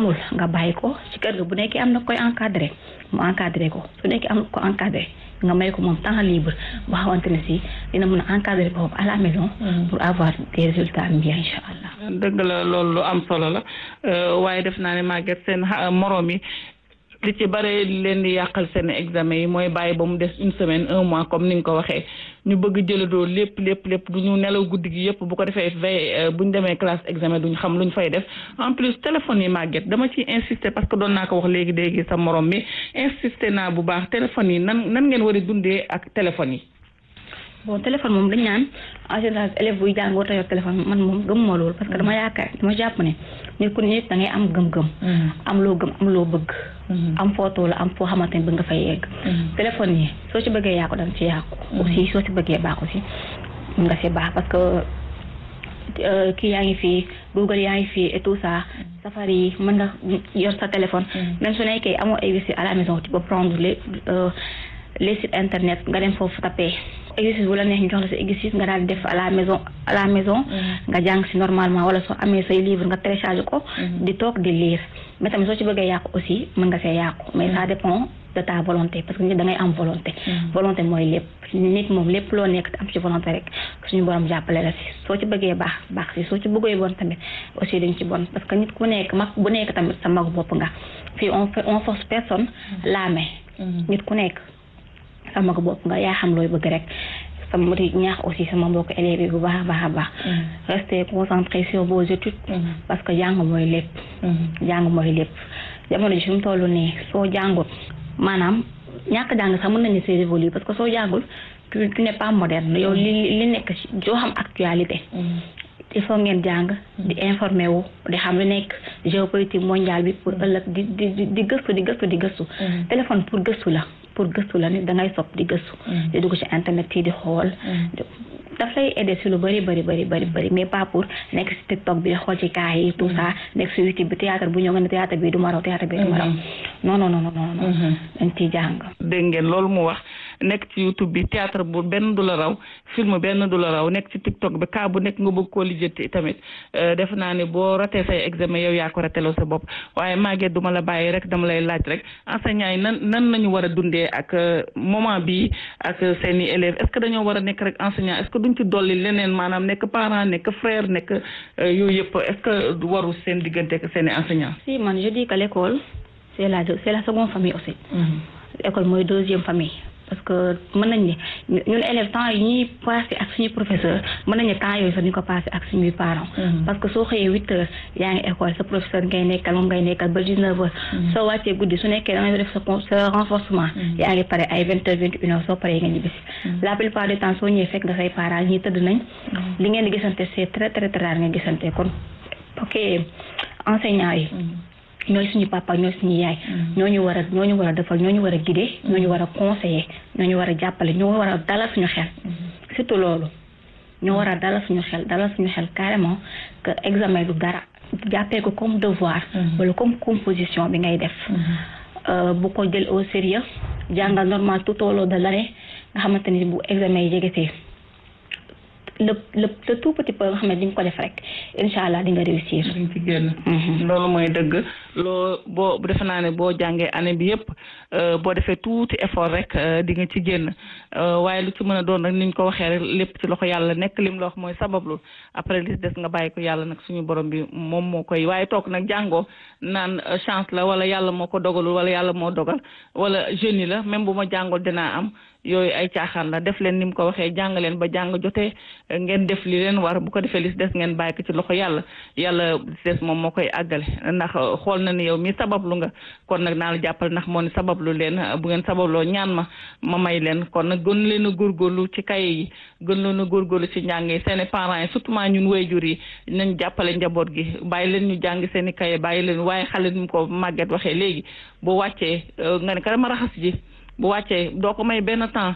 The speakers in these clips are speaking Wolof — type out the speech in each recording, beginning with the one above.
mënul nga bàyyi ko ci kër ga bu nekkee am na koy encadré mu encadré ko su nekkee am na ko encadré nga may ko moom temps libre boo xamante ne si dina mën a encadrer boppam à la maison. pour avoir des résultats bien incha allah. dëgg la loolu lu am solo la waaye def naa ne Maguette seen moroom yi li ci bare leen di yàqal seen examen yi mooy bàyyi ba mu des une semaine un mois comme ni nga ko waxee ñu bëgg jëladoo lépp lépp lépp du ñu nelaw guddi gi yëpp bu ko defee veille bu ñu demee classe examen duñ xam lu ñu fay def en plus téléphone yi Maguette dama ciy insister parce que doon naa ko wax léegi léegi sa morom mi insister naa bu baax téléphone yi nan nan ngeen war a dundee ak téléphone yi. bon téléphone moom dañ naan en général élève buy jàng war a yor téléphone man moom gëmuma loolu parce que dama yaakaar dama jàpp ne nit ku nit da ngay am gëm-gëm. am loo gëm am loo bëgg. am photo la am foo xamante ne bëgg nga fay yegg. téléphone yi soo ci bëggee yàqu danga ci yàqu. aussi soo ci bëggee baax aussi mun nga ci baax parce que kii yaa ngi fii Google yaa ngi fii et tout ça. Safari yi mën nga yor sa téléphone. même su nekkee amoo ay wifi à la maison tu peux prendre les. les sites internet nga dem foofu tapé exercice bu la neex ñu jox la sa exercice nga daal di def à la maison à la maison nga jàng si normalement wala soo amee say livre nga télécharge ko di toog di lire mais tamit soo ci bëggee yàqu aussi mën nga see yàqu mais ça dépend de ta volonté parce que nit da ngay am volonté volonté mooy lépp nit moom lépp loo nekk am ci volonté rek suñu borom jàppale la si soo ci bëggee baax baax si soo ci bëggee bon tamit aussi dañ ci bon parce que nit ku nekk mag bu nekk tamit sa magu bopp nga fii on on force personne la main nit ku nekk sama ko bopp nga yaa xam looy bëgg rek sama di ñaax aussi sama mbokk élèves yi bu baax a baax a baax rester concentré sur vos études parce que jàng mooy lépp jàng mooy lépp jamono ji fi mu toll nii soo jàngul maanaam ñàkk jàng sax mën nañu c'est révolu parce que soo jàngul tu tu n'es pas moderne yow li li nekk joo xam actualité il faut ngeen jàng di informé wu di xam lu nekk géopolitique mondiale bi pour ëllëg di di di gëstu di gëstu di gëstu téléphone pour gëstu la pour gëstu la nit da ngay sopp di gëstu di dugg ci internet yi di xool daf lay aider si lu bëri bëri bëri bëri bëri mais pas pour nekk si tiktok bi xool ci kaa yi tout ça nekk si youtube bi théâtre bu ñëw nga ne théâtre bi du ma raw théâtre bi du ma raw non non non non non dañ ciy jàng dégg ngeen loolu mu wax nekk ci youtube bi théâtre bu benn du la raw film benn du la raw nekk ci tiktok bi kaa bu nekk nga bëgg koo lijjanti tamit def naa ne boo ratee say examen yow yaa ko rateloo sa bopp waaye Maguette duma la bàyyi rek dama lay laaj rek enseignant yi nan nan nañu war a dundee ak moment bi ak seeni élèves est-ce que dañoo war a nekk rek enseignant est-ce que duñ ci dolli leneen maanaam nekk parent nekk frère nekk yooyu yëpp est-ce que waru seen diggante ak seeni enseignant si man je dis que l'école c'est la c'est la seconde famille aussi école mooy deuxième famille parce que mën nañ ne ñun élèves temps yi ñuy passé ak suñuy professeur mën nañ ne temps yooyu sax ñu ko passé ak suñuy parents parce que soo xëyee huit heures yaa ngi école sa professeur ngay nekkal moom ngay nekkal ba dix-neuf heures soo wàccee guddi su nekkee da ngay def sa sa renforcement yaa ngi pare ay vingt heures vingt une heures soo paree nga ñibbisi la plupart du temps soo ñëwee fekk nga say parents ñii tëdd nañ li ngeen di gisante c'est très très très rare nga gisante kon ok enseignants yi ñooy suñu papa ñooy suñu yaay ñooñu war a ñooñu war a defal ñooñu war a guider ñooñu war a conseiller ñooñu war a jàppale ñoo war a dalal suñu xel surtout loolu ñoo war a dalal suñu xel dalal suñu xel carrément que examen du dara jàppee ko comme devoir wala comme composition bi ngay def bu ko jël au sérieux jàngal normal tout au long de l'année nga xamante ni bu examen yi jegetee le le le tout petit peu nga xam ne di nga ko def rek incha allah di nga réussir. di nga ci génn. loolu mooy dëgg loo boo defe naa ne boo jàngee année bi yëpp boo defee tuuti effort rek di nga ci génn waaye lu ci mën a doon rek ni ñu ko waxee rek lépp ci loxo yàlla nekk lim la wax mooy sabablu après li des nga bàyyi ko yàlla nag suñu borom bi moom moo koy waaye toog nag jàngoo naan chance la wala yàlla moo ko dogalul wala yàlla moo dogal wala jeune yi la même bu ma jàngul dinaa am. yooyu ay caaxaan la def leen ni mu ko waxee jàng leen ba jàng jotee ngeen def li leen war bu ko defee li si des ngeen bàyyi ko ci loxo yàlla yàlla li si des moom moo koy àggale ndax xool na ni yow mi sabablu nga kon nag naa la jàppale ndax moo ni sabablu leen bu ngeen sababloo ñaan ma ma may leen kon nag gën leen a góorgóorlu ci kaye yi gën leen a góorgóorlu ci njàng yi seeni parents yi surtout ñun waajur yi nañ jàppale njaboot gi bàyyi leen ñu jàng seeni kaye bàyyi leen waaye xale ni mu ko màgget waxee léegi boo wàccee nga ne ka dama raxas ji bu wàccee doo ko may benn temps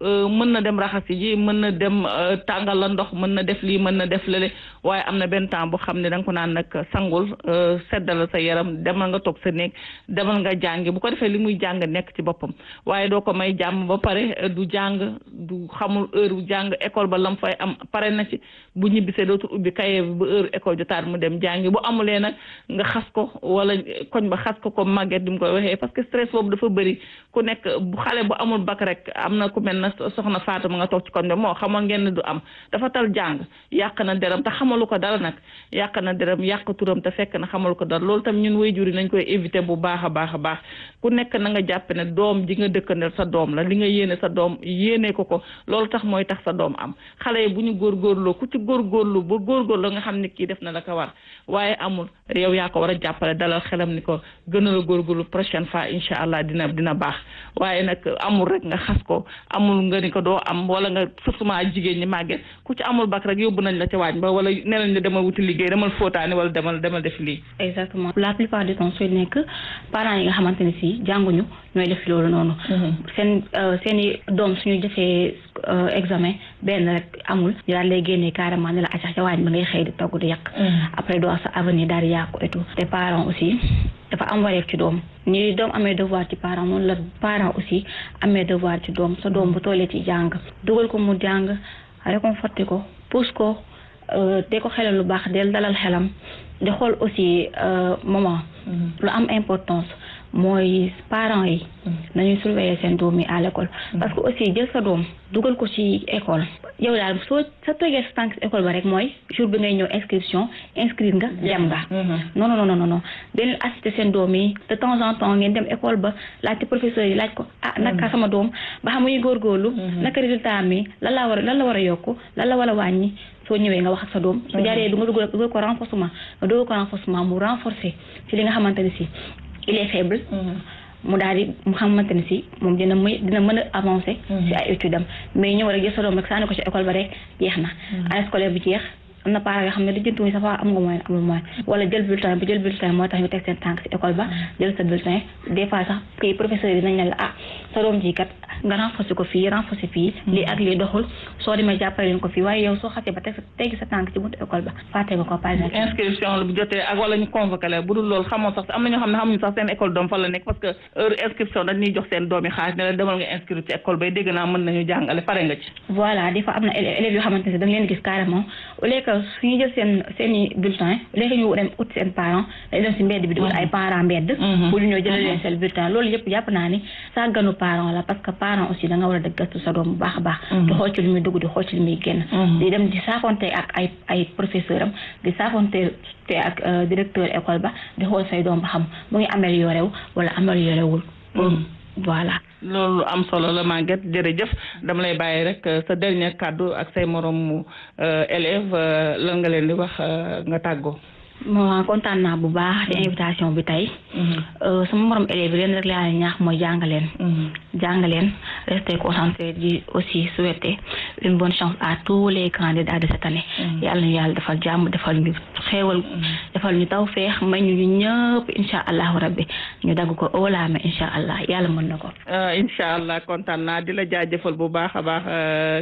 mën na dem raxasi ji mën na dem tàngal la ndox mën na def lii mën na def lële waaye am na benn temps boo xam ne da nga ko naan nag sangul seddal sa yaram demal nga toog sa néeg demal nga jàngi bu ko defee li muy jàng nekk ci boppam waaye doo ko may jàmm ba pare du jàng du xamul heure bu jàng école ba lam fay am pare na ci bu ñibbisee dootul ubbi kaye bi ba heure école jotaat mu dem jàngi bu amulee nag nga xas ko wala koñ ba xas ko ko màgget di mu koy waxee parce que stress boobu dafa bëri ku nekk bu xale bu amul bac rek am na ku mel na soxna Fatou ma nga toog ci koñ ba moo xamoon ngeen ne du am dafa tal jàng yàq na deram te xamalu ko dara nag yàq na deram yàq turam te fekk na xamalu ko dara loolu tam ñun waajur yi nañ koy éviter bu baax a baax a baax ku nekk na nga jàpp ne doom ji nga dëkkandeel sa doom la li nga yéene sa doom yéene ko ko loolu tax mooy tax sa doom am xale yi bu ñu góorgóorloo ku ci góorgóorlu ba góorgóorlu nga xam ne kii def na la ko war waaye amul yow yaa ko war a jàppale dalal xelam ni ko gën a la góorgóorlu prochaine fois incha allah dina dina baax waaye nag amul rek nga xas ko amul nga ni ko doo am wala nga surtout jigéen ñi màgget ku ci amul bac rek yóbbu nañ la ca waañ ba wala nee nañ la demal wuti liggéey demal fóotaani wala demal demal def lii. exactement la plupart du temps sooy nekk parents yi nga xamante ne si jànguñu ñooy def loolu noonu. seen seen i doom suñu defee examen benn rek amul ñu daal lay génnee carrément ne la accax ca waañ ba ngay xëy di togg di yàq. après doo sa avenir daal di yàqu et tout te parents aussi dafa am wareef ci doom ñi doom amee devoir ci parent noonu la parent aussi amee devoir ci doom sa doom bu tollee ci jàng dugal ko mu jàng réconforté ko pousse ko de ko xelal lu baax del dalal xelam di xool aussi moment lu am importance mooy parents yi nañuy surveiller seen doom yi à l'école parce que aussi jël sa doom dugal ko ci école yow daal soo sa tegee sa tànk école ba rek mooy jour bi ngay ñëw inscription inscrire nga dem nga non non non non dañu assister seen doom yi de temps en temps ngeen dem école ba laajte professeur yi laaj ko ah naka sama doom ba xam muy góorgóorlu naka résultat mi lan la war a lan la war a yokku lan la war a wàññi soo ñëwee nga wax ak sa doom su jaaree du nga dugal dugal ko renforcement nga dugal ko renforcement mu renforcer ci li nga xamante ne si il est faible mu daal di mu xamante ne si moom dina muy dina mën a avancer ci ay études am mais ñëw rek jël sa doom rek sànni ko ci école ba rek jeex na année scolaire bi jeex am na parents yoo xam ne lijjanti sa fa am nga moyen amul moyen wala jël bulletin bi jël bulletin moo tax ñu teg seen tànk ci école ba jël sa bulletin des fois sax kii professeur yi nañ ne la ah sa doom ji kat nga renforcer ko fii renforcer fii lii ak lii doxul soo demee jàppale leen ko fii waaye yow soo xasee ba teg sa teggi sa tànk ci buntu école ba fàtte nga ko par exemple inscription la bu jotee ak wala ñu convoqué la bu dul loolu xamoo sax am na ñoo xam ne xamuñu sax seen école doom fa la nekk parce que heure inscription dañuy jox seen doom yi xaalis ne la demal nga inscrire ci école bay dégg naa mën nañu jàngale pare nga ci voilà des fois am na élèves yoo xamante ne da nga leen gis carrément au lieu que suñu jël seen seen i bulletin au lieu que ñu dem ut seen parent dañ dem si mbedd bi di ut ay parents mbedd pour ñu ñëw jëlee leen seen bulletin loolu yëpp jàpp naa ni sàgganu parent la parce que parent aussi da nga war a dëggatu sa doom bu baax a baax di xool ci lu muy dugg di xool ci lu muy génn di dem di saafonte ak ay ay professeur am di saafonte te ak directeur école ba di xool say doom ba xam mu ngi amélioré wu wala amélioré wul voilà loolu am solo la Maguette jërëjëf dama lay bàyyi rek sa dernier kàddu ak say moromu élève lan nga leen di wax nga tàggoo mo kontaan naa bu baax ci invitation bi tey sama morom élèves leen rek laa ñaax mooy jàngaleen jàngaleen rester concentré di aussi souhaiter une bonne chance à tous les candidats de cette année yàlla ñu yàlla defal jàmm defal ñu xéewal defal ñu taw feex may ñu ñu ñëpp insha allahu rabbi ñu dagg ko oolaame insha allah yàlla mën na ko insha allah kontaan naa di la jaajëfal bu baax a baax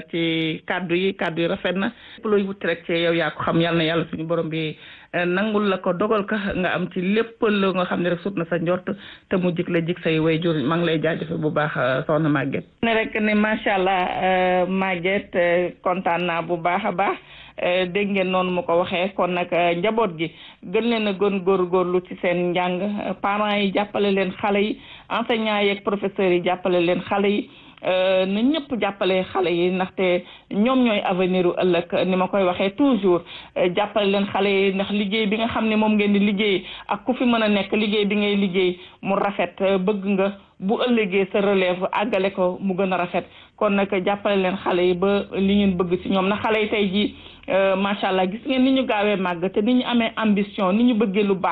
ci kaddu yi kaddu yi rafet na looy wuti rek ci yow yaa ko xam yàlla na yàlla suñu borom bi nangul la ko dogal ka nga am ci lépp lu nga xam ne rek sut na sa njort te mu jik la jik say way jur maa ngi lay jaajëfe bu baax soxna Maguette ne rek ne macha allah Maguette kontaan naa bu baax a baax dégg ngeen noonu mu ko waxee kon nag njaboot gi gën leen a gën góorgóorlu ci seen njàng parents yi jàppale leen xale yi enseignants yeeg professeurs yi jàppale leen xale yi na ñëpp jàppale xale yi ndaxte ñoom ñooy avenir u ëllëg ni ma koy waxee toujours jàppale leen xale yi ndax liggéey bi nga xam ne moom ngeen di liggéey ak ku fi mën a nekk liggéey bi ngay liggéey mu rafet bëgg nga bu ëllëgee sa relève àggale ko mu gën a rafet kon nag jàppale leen xale yi ba li ngeen bëgg ci ñoom na xale yi tey jii macha allah gis ngeen ni ñu gaawee màgg te ni ñu amee ambition ni ñu bëggee lu baax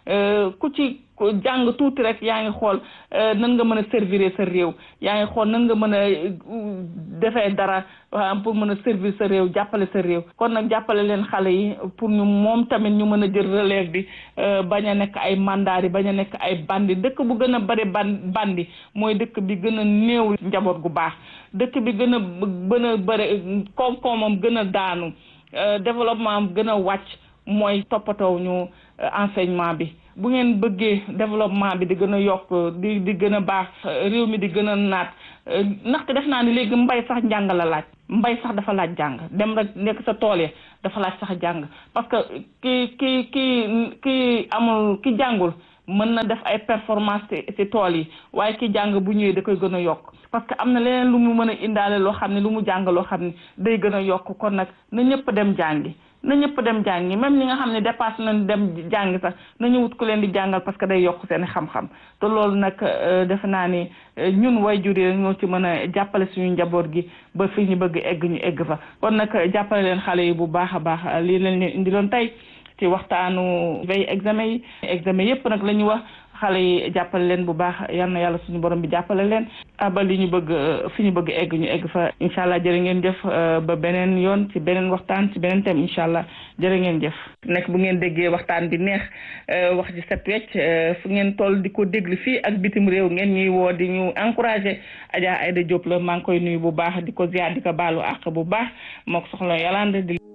ku ci jàng tuuti rek yaa ngi xool nan nga mën a servir sa réew yaa ngi xool nan nga mën a defee dara pour mën a servir sa réew jàppale sa réew kon nag jàppale leen xale yi pour ñu moom tamit ñu mën a jël relève bi bañ a nekk ay mandaari bañ a nekk ay bandi dëkk bu gën a bari ban bandi mooy dëkk bi gën a néew njaboot gu baax dëkk bi gën a gën a bëri koom-koomam gën a daanu développement am gën a wàcc mooy toppatoo ñu enseignement bi bu ngeen bëggee développement bi di gën a yokk di di gën a baax réew mi di gën a naat ndaxte def naa ni léegi mbay sax njàng la laaj mbay sax dafa laaj jàng dem rek nekk sa tool ya dafa laaj sax jàng parce que ki ki ki ki amul ki jàngul mën na def ay performance ci tool yi waaye ki jàng bu ñëwee da koy gën a yokk parce que am na leneen lu mu mën a indaale loo xam ne lu mu jàng loo xam ne day gën a yokk kon nag na ñëpp dem jàngi na ñëpp dem jàngi même ñi nga xam ne dépassé nañ dem jàngi sax nañu wut ku leen di jàngal parce que day yokk seen xam-xam te loolu nag defe naa ni ñun waajur yi ñoo ci mën a jàppale suñu njaboot gi ba fi ñu bëgg egg ñu egg fa kon nag jàppale leen xale yi bu baax a baax lii leen leen indi loon tey ci waxtaanu veille examen yi examen yëpp nag la ñu wax xale yi jàppale leen bu baax yal na yàlla suñu borom bi jàppale leen ba li ñu bëgg fi ñu bëgg egg ñu egg fa incha allah jërë ngeen jëf ba beneen yoon ci beneen waxtaan ci beneen thème incha allah jërë ngeen jëf. nekk bu ngeen déggee waxtaan bi neex wax ji set wecc fu ngeen toll di ko déglu fii ak bitim réew ngeen ñuy woo di ñu encouragé Adja Aïda Diop la maa ngi koy nuyu bu baax di ko ziar di ko baalu àq bu baax moo ko soxla Yolande di.